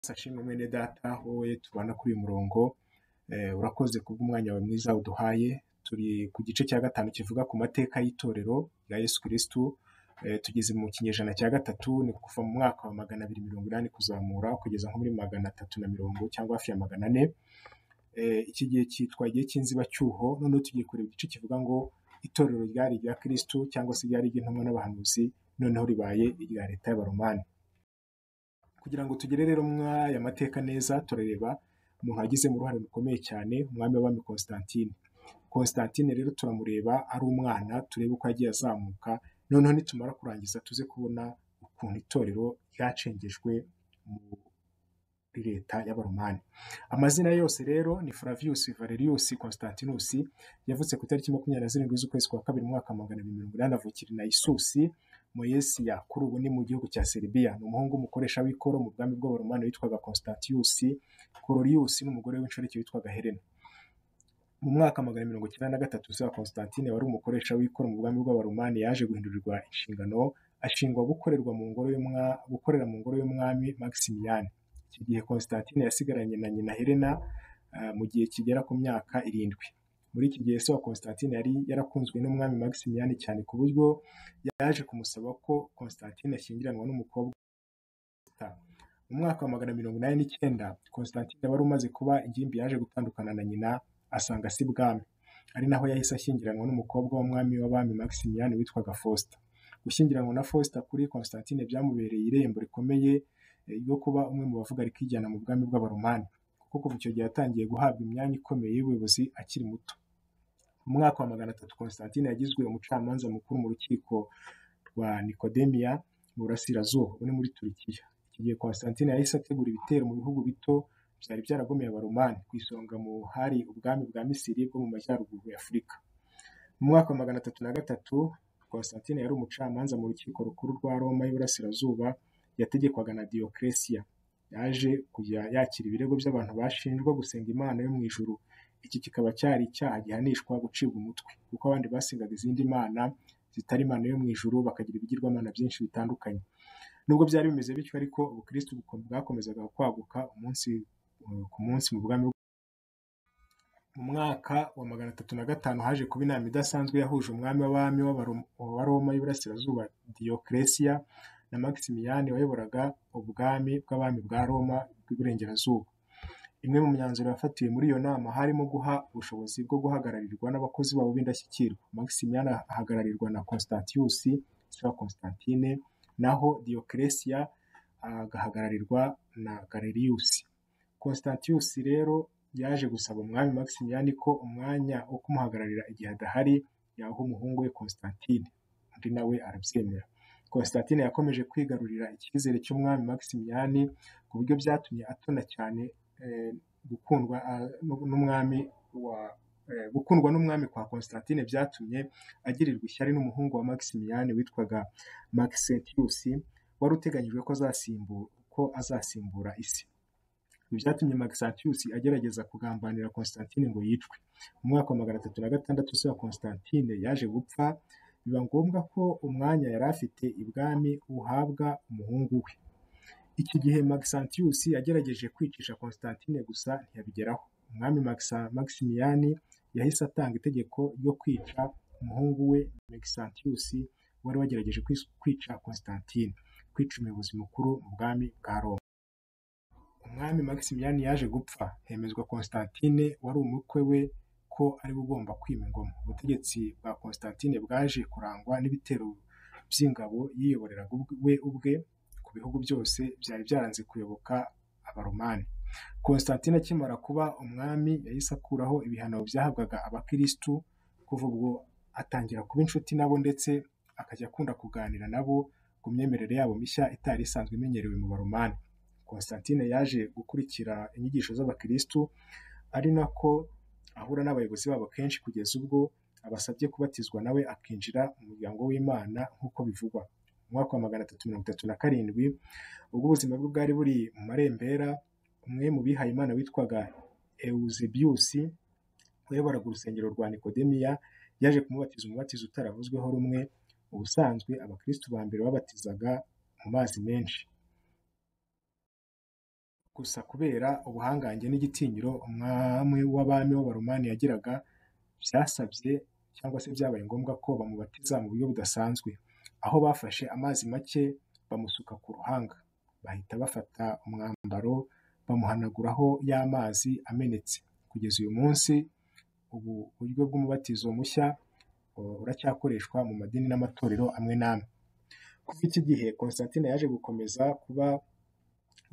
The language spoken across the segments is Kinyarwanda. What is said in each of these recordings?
Sashe mwene data wowe tubana kuri uyu murongo, urakoze kubw'umwanya wawe mwiza uduhaye, turi ku gice cya gatanu kivuga ku mateka y'itorero rya Yesu Kristu, tugeze mu kinyejana cya gatatu, ni kuva mu mwaka wa magana abiri mirongo inani kuzamura kugeza nko muri magana atatu na mirongo cyangwa hafi ya magana ane, iki gihe cyitwa igihe cy'inzibacyuho, noneho tugiye kureba igice kivuga ngo itorero ryari irya Kristu cyangwa se ryari iry'intumwa n'abahanuzi, noneho ribaye irya leta y'Abaromani. Kugira ngo tugere rero muri aya mateka neza, turareba umuntu wagizemo uruhare rukomeye cyane, umwami w'abami Constantine. Constantine rero turamureba ari umwana, turebe uko yagiye azamuka, noneho nitumara kurangiza tuze kubona ukuntu itorero ryacengejwe muri leta y'Abaromani. Amazina ye yose rero ni Flavius Valerius Constantinus, yavutse ku itariki makumyabiri na zirindwi z'ukwezi kwa kabiri mu mwaka wa magana abiri mirongo inani avukira i Naissus, Moyesiya, kuri ubu ni mu gihugu cya Seribiya. Ni umuhungu w'umukoresha w'ikoro mu bwami bw'Abaromani witwaga Constantius Corolius n'umugore w'inshoreke witwaga Helena. Mu mwaka wa magana mirongo icyenda na gatatu za Constantine wari umukoresha w'ikoro mu bwami bw'Abaromani yaje guhindurirwa inshingano, ashingwa gukorerwa mu ngoro y'umwa- gukorera mu ngoro y'umwami Maximiyani. Iki gihe Constantine yasigaranye na nyina Helena ah, mu gihe kigera ku myaka irindwi. Muri iki gihe se wa Constantine yari yarakunzwe n'umwami Maximiyani cyane ku buryo yaje kumusaba ko Constantine ashyingiranwa n'umukobwa w'Abayahudi. Mu mwaka wa magana mirongo inani n'icyenda Constantine wari umaze kuba ingimbi yaje gutandukana na nyina asanga si bwami, ari naho yahise ashyingiranwa n'umukobwa w'umwami w'abami Maximiyani witwaga Faustin. Gushyingiranwa na Faustin kuri Constantine byamubereye irembo rikomeye eh, ryo kuba umwe mu bavuga rikijyana mu bwami bw'Abaromani, kuko kuva icyo gihe yatangiye guhabwa imyanya ikomeye y'ubuyobozi akiri muto. Mu mwaka wa magana atatu Constantine yagizwe umucamanza mukuru mu rukiko rwa Nikodemiya mu burasirazuba buri muri Turikiya. Iki gihe Constantine yahise ategura ibitero mu bihugu bito byari byaragomeye Abaromani, ku isonga mu hari ubwami bwa Misiri bwo mu majyaruguru ya Afurika. Mu mwaka wa magana atatu na gatatu Constantine yari umucamanza mu rukiko rukuru rwa Roma y'Iburasirazuba yategekwaga na Dioclesia. Yaje kujya yakira ibirego by'abantu bashinjwa gusenga Imana yo mu ijuru. Iki kikaba cyari icyaha gihanishwa gucibwa umutwe, kuko abandi basengaga izindi mana zitari imana yo mu ijuru bakagira ibigirwamana byinshi bitandukanye. Nubwo byari bimeze bityo ariko ubukristu buko- bwakomezaga kwaguka umunsi eh, ku munsi mu bwami mu mwaka wa magana atatu na gatanu haje kuba inama idasanzwe yahuje umwami w'abami w'Abaro- wa Roma y'Iburasirazuba Dioclesia na Maximiyani wayoboraga ubwami bw'abami bwa Roma bw'Iburengerazuba. Imwe mu myanzuro yafatiwe muri iyo nama harimo guha ubushobozi bwo guhagararirwa n'abakozi babo b'indashyikirwa. Maximiyani ahagararirwa na Constantius se wa Constantine, naho Dioclesia agahagararirwa na Galerius. Constantius rero yaje gusaba umwami Maximiyani ko umwanya wo kumuhagararira igihe adahari yaha umuhungu we Constantine, undi nawe arabyemera. Constantine yakomeje kwigarurira icyizere cy'umwami Maximiyani ku buryo byatumye atona cyane eh, gukundwa ah, nu- n'umwami wa eh, gukundwa n'umwami kwa Constantine byatumye agirirwa ishyari n'umuhungu wa Maximiyani witwaga Maxentius wari uteganyijwe ko azasimbura ko azasimbura isi. Ibi byatumye Maxentius agerageza kugambanira Constantine ngo yicwe. Mu mwaka wa magana atatu na gatandatu se wa Constantine yaje gupfa, biba ngombwa ko umwanya yari afite ibwami uhabwa umuhungu we. Iki gihe Maxentius yagerageje kwicisha Constantine gusa ntiyabigeraho. Umwami Maxa- Maximiyani yahise atanga itegeko ryo kwica umuhungu we Maxentius wari wagerageje kwis- kwica Constantine, kwica umuyobozi mukuru mu bwami bwa Roma. Umwami Maximiyani yaje gupfa, hemezwa Constantine wari umukwe we ko ari we ugomba kwima ingoma. Ubutegetsi bwa Constantine bwaje kurangwa n'ibitero by'ingabo yiyoboreraga ubwe- we ubwe ku bihugu byose byari byaranze kuyoboka Abaromani. Constantine akimara kuba umwami yahise akuraho ibihano byahabwaga abakirisitu, kuva ubwo atangira kuba inshuti nabo ndetse akajya akunda kuganira nabo ku myemerere yabo mishya itari isanzwe imenyerewe mu Baromani. Constantine yaje gukurikira inyigisho z'abakirisitu ari nako ahura n'abayobozi babo kenshi kugeza ubwo abasabye kubatizwa nawe akinjira mu muryango w'Imana nk'uko bivugwa. Mu mwaka wa magana atatu mirongo itatu na karindwi ubwo ubuzima bwe bwari buri mu marembera, umwe mu bihaye Imana witwaga Eusebius wayoboraga urusengero rwa Nikodemiya yaje kumubatiza umubatizo utaravuzweho rumwe. Ubusanzwe abakirisitu ba mbere babatizaga mu mazi menshi. gusa kubera ubuhangange n'igitinyiro umwami w'abami w'abaromani yagiraga byasabye cyangwa se byabaye ngombwa ko bamubatiza mu buryo budasanzwe aho bafashe amazi make bamusuka ku ruhanga bahita bafata umwambaro bamuhanaguraho ya mazi amenetse kugeza uyu munsi ubu buryo bw'umubatizo mushya buracyakoreshwa mu madini n'amatorero amwe n'amwe kuva iki gihe Constantine yaje gukomeza kuba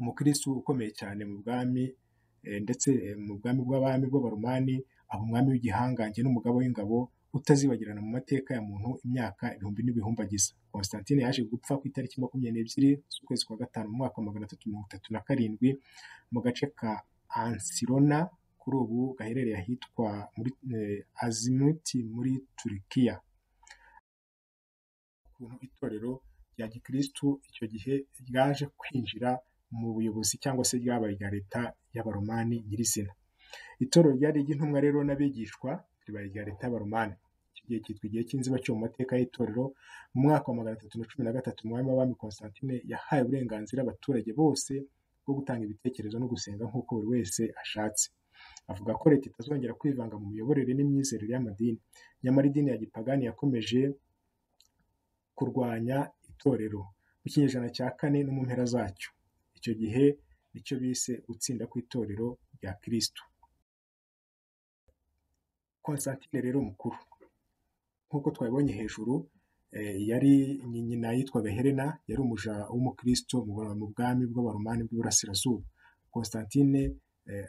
umukirisitu ukomeye cyane mu bwami ndetse mu bwami bw'abami bw'abaromani aba umwami w'igihangange n'umugabo w'ingabo utazibagirana mu mateka ya muntu imyaka ibihumbi n'ibihumbi agize Constantine yaje gupfa ku itariki makumyabiri n'ebyiri z'ukwezi kwa gatanu mu mwaka wa magana atatu mirongo itatu na karindwi mu gace ka Ansirona kuri ubu gaherereye ahitwa muri Azimuti muri Turikiya ukuntu itorero rya gikirisitu icyo gihe ryaje kwinjira mu buyobozi cyangwa se ryabaye irya leta y'abaromani nyirizina itorero ryari iry'intumwa rero n'abigishwa ribaye irya leta y'abaromani iki gihe cyitwa igihe cy'inziba cyo mu mateka y'itorero mu mwaka wa magana atatu na cumi na gatatu umwami w'abami Constantine yahaye uburenganzira abaturage bose bwo gutanga ibitekerezo no gusenga nk'uko buri wese ashatse avuga ko leta itazongera kwivanga mu miyoborere n'imyizerere y'amadini nyamara idini ya gipagani yakomeje kurwanya itorero mu kinyejana cya kane no mu mpera zacyo icyo gihe nicyo bise gutsinda kw'itorero rya kirisitu Constantine rero mukuru nk'uko twabibonye hejuru yari nyina yitwaga Helena yari umuja w'umukristo mu bwami bw'abaromani bw'iburasirazuba Constantine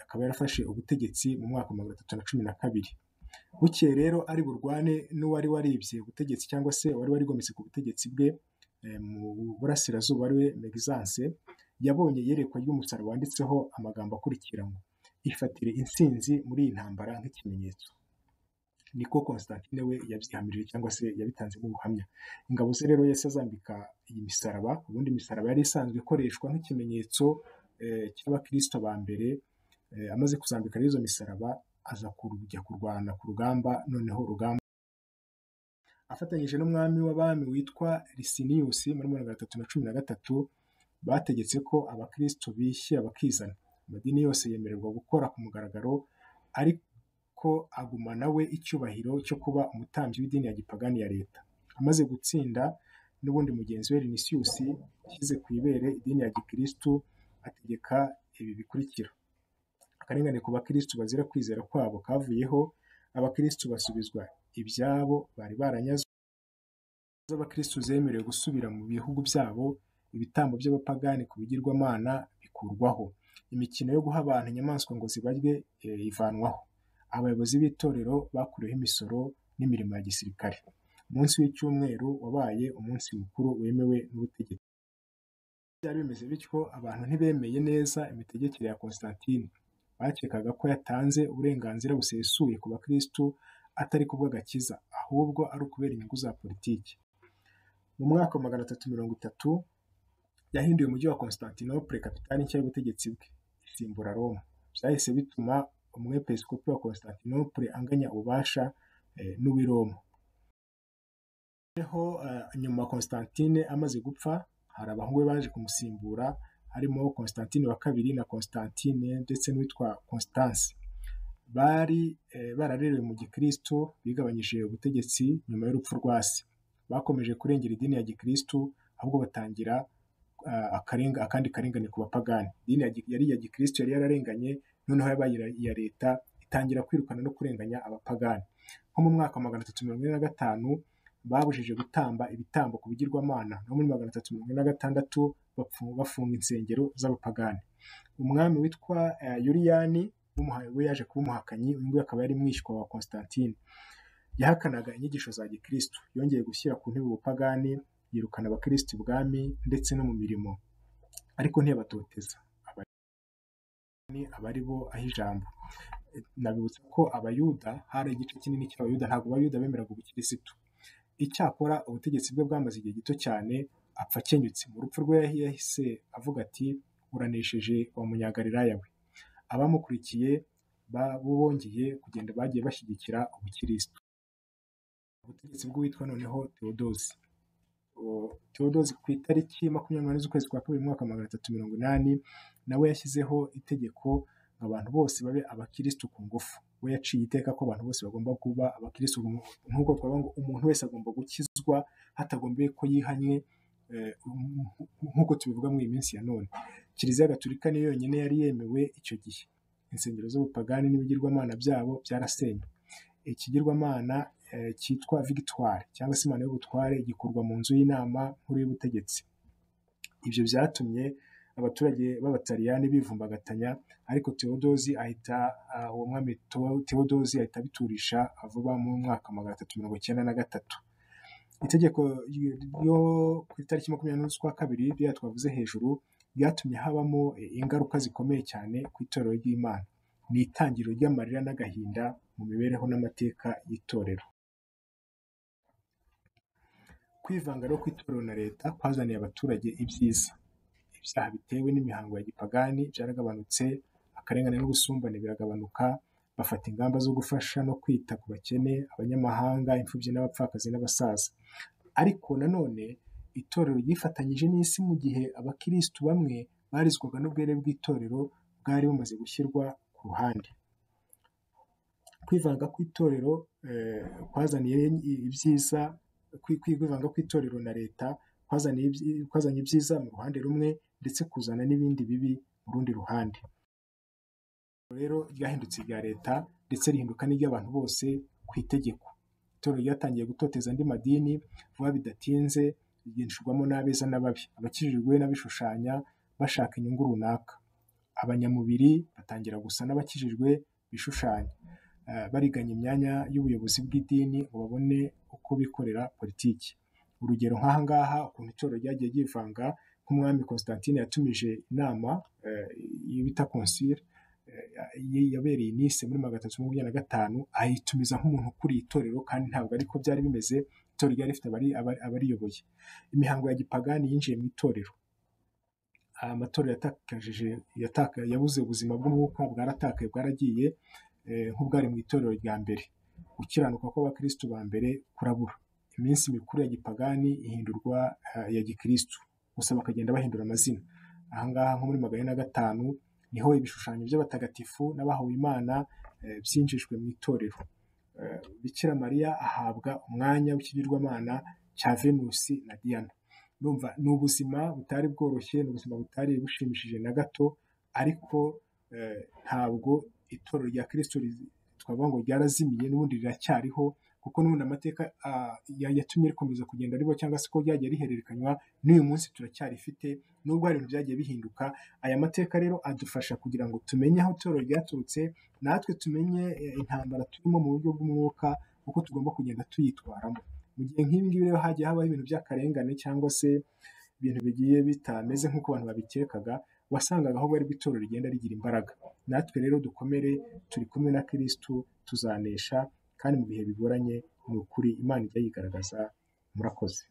akaba yarafashe ubutegetsi mu mwaka magana atatu na cumi na kabiri bukeye rero ari burwane n'uwari waribye ubutegetsi cyangwa se wari warigometse ku butegetsi bwe mu burasirazuba ari we Megisanse yabonye iyerekwa ry'umusaraba wanditseho amagambo akurikira ngo ifatire intsinzi muri iyi ntambara nk'ikimenyetso niko Constantine we yabyihamirije cyangwa se yabitanzemo ubuhamya ingabo ze rero yahise azambika iyi misaraba ubundi imisaraba yari isanzwe ikoreshwa nk'ikimenyetso cy'abakristo ba mbere amaze kuzambika izo misaraba aza kujya kurwana ku rugamba noneho urugamba afatanyije n'umwami w'abami witwa Licinius muri mirongo itatu na cumi na gatatu bategetse ko abakristo bishyira bakizana amadini yose yemererwa gukora ku mugaragaro ariko agumana we icyubahiro cyo kuba umutambyi w'idini ya gipagani ya leta amaze gutsinda n'ubundi mugenzi we Rinisius yashyize ku ibere idini ya gikristu ategeka ibi bikurikira akarengane ku bakristu bazira kwizera kwabo kavuyeho abakristu basubizwa ibyabo bari baranyazwe z'abakristu zemerewe gusubira mu bihugu byabo ibitambo by'abapagani ku bigirwamana bikurwaho imikino yo guha abantu inyamaswa ngo zibarye ivanwaho abayobozi b'itorero bakuriweho imisoro n'imirimo ya gisirikare umunsi w'icyumweru wabaye umunsi mukuru wemewe n'ubutegetsi byari bimeze bityo abantu ntibemeye neza imitegekere ya Constantine bakekaga ko yatanze uburenganzira busesuye ku bakristu atari ku bw'agakiza ahubwo ari ukubera inyungu za politiki mu mwaka wa magana atatu mirongo itatu yahinduye umujyi wa Constantinople kapitani nshya y'ubutegetsi bwe isimbura Roma byahise bituma umwepiskopi wa Constantinople anganya ububasha n'uw'i Roma noneho nyuma Constantine amaze gupfa hari abahungu be baje kumusimbura harimo Constantine wa kabiri na Constantine ndetse n'uwitwa Constance bari bararerewe mu gikristo bigabanyije ubutegetsi nyuma y'urupfu rwa se bakomeje kurengera idini ya gikristo ahubwo batangira akandi karengane ku bapagani idini yari iya gikristo yari yararenganye noneho yabaye iya leta itangira kwirukana no kurenganya abapagani nko mu mwaka wa magana atatu mirongo ine na gatanu babujije gutamba ibitambo ku bigirwamana no muri magana atatu mirongo ine na gatandatu bafunga insengero z'abapagani umwami witwa yuriyani we yaje kuba umuhakanyi uyu nguyu akaba yari mwishywa wa Constantine yahakanaga inyigisho za gikristo yongeye gushyira ku ntebe ubupagani yirukana abakristo ibwami ndetse no mu mirimo ariko ntiyabatoteza abari bo aho ijambo nabibutsa ko abayuda hari igice kinini cy'abayuda ntabwo abayuda bemeraga ubukirisitu icyakora ubutegetsi bwe bwamaze igihe gito cyane apfa akenyutse mu rupfu rwe yahise avuga ati uranesheje wa munyagalilaya we abamukurikiye bongeye kugenda bagiye bashyigikira ubukirisitu ubutegetsi bw'uwitwa noneho tewodosi Theodose ku itariki makumyabiri n'umunani z'ukwezi kwa kabiri mu mwaka wa magana atatu mirongo inani nawe yashyizeho itegeko ngo abantu bose babe abakirisitu ku ngufu, we yaciye iteka ko abantu bose bagomba kuba abakirisitu nk'uko twavuga ngo umuntu wese agomba gukizwa hatagombye ko yihannye nk'uko tubivuga mu minsi ya none. Kiliziya Gatolika niyo yonyine yari yemewe icyo gihe, insengero z'ubupagani n'ibigirwamana byabo byarasenywe. Ikigirwamana cyitwa Victoire cyangwa se Imana y'ubutware gikorwa mu nzu y'inama nkuru y'ubutegetsi. Ibyo byatumye abaturage b'abataliyani bivumbagatanya ariko Theodose ahita uwo mwami Theodose ahita abiturisha vuba mu mwaka magana atatu mirongo icyenda na gatatu. Itegeko ryo ku itariki makumyabiri n'enye z'ukwa kabiri ririya twavuze hejuru ryatumye habamo ingaruka zikomeye cyane ku itorero ry'Imana. Ni itangiriro ry'amarira n'agahinda mu mibereho n'amateka y'itorero. Kwivanga rero kw'itorero na leta kwazaniye abaturage ibyiza. Ibyaha bitewe n'imihango ya gipagani byaragabanutse, akarengane n'ubusumbane biragabanuka, bafata ingamba zo gufasha no kwita ku bakene, abanyamahanga, imfubyi n'abapfakazi n'abasaza. Ariko nanone itorero ryifatanyije n'isi mu gihe abakirisitu bamwe barizwaga n'ubwere bw'itorero bwari bumaze gushyirwa ku ruhande. Kwivanga kw'itorero kwazaniye ibyiza, kwivanga kw'itorero na leta kwazanye ibyiza mu ruhande rumwe ndetse kuzana n'ibindi bibi mu rundi ruhande. Rero ryahindutse irya leta ndetse rihinduka n'iry'abantu bose ku itegeko. Itorero ryatangiye gutoteza andi madini vuba bidatinze rigishwamo n'abeza n'ababi, abakijijwe n'abishushanya bashaka inyungu runaka. Abanyamubiri batangira gusa n'abakijijwe bishushanya, bariganya imyanya y'ubuyobozi bw'idini ngo babone uko bikorera politiki. Urugero nk'aha ngaha ukuntu itorero ryagiye ryivanga nk'umwami Constantine yatumije inama bita konsile yabereye i Nice muri magana atatu mirongo inani na gatanu, ayitumiza nk'umuntu ukuriye itorero kandi ntabwo ariko byari bimeze, itorero ryari rifite abariyoboye. Imihango ya gipagani yinjiye mu itorero, amatorero yabuze ubuzima bw'umwuka bwaratakaye bwaragiye nk'ubwari mu itorero rya mbere. Gukiranuka kw'abakirisitu ba mbere kurabura, iminsi mikuru ya gipagani ihindurwa iya gikirisitu, gusa bakagenda bahindura amazina. Aha ngaha nko muri magana ane na gatanu niho ibishushanyo by'abatagatifu n'abahawe Imana byinjijwe mu itorero. Bikira Mariya ahabwa umwanya w'ikigirwamana cya Venusi na Diyana. Urumva ni ubuzima butari bworoshye, ni ubuzima butari bushimishije na gato, ariko ntabwo itorero rya kirisitu twavuga ngo ryarazimiye n'ubundi riracyariho kuko n'ubundi amateka yatumye rikomeza kugenda ribaho cyangwa se ko ryagiye rihererekanywa n'uyu munsi turacyarifite nubwo hari ibintu byagiye bihinduka, aya mateka rero adufasha kugira ngo tumenye aho itorero ryaturutse, natwe tumenye intambara turimo mu buryo bw'umwuka uko tugomba kugenda tuyitwaramo. Mu gihe nk'ibi ngibi rero hagiye habaho ibintu by'akarengane cyangwa se ibintu bigiye bitameze nk'uko abantu babikekaga, wasangaga ahubwo aribwo itorero rigenda rigira imbaraga. Natwe rero dukomere turi kumwe na kirisitu tuzanesha kandi mu bihe bigoranye ni ukuri Imana ijya yigaragaza murakoze.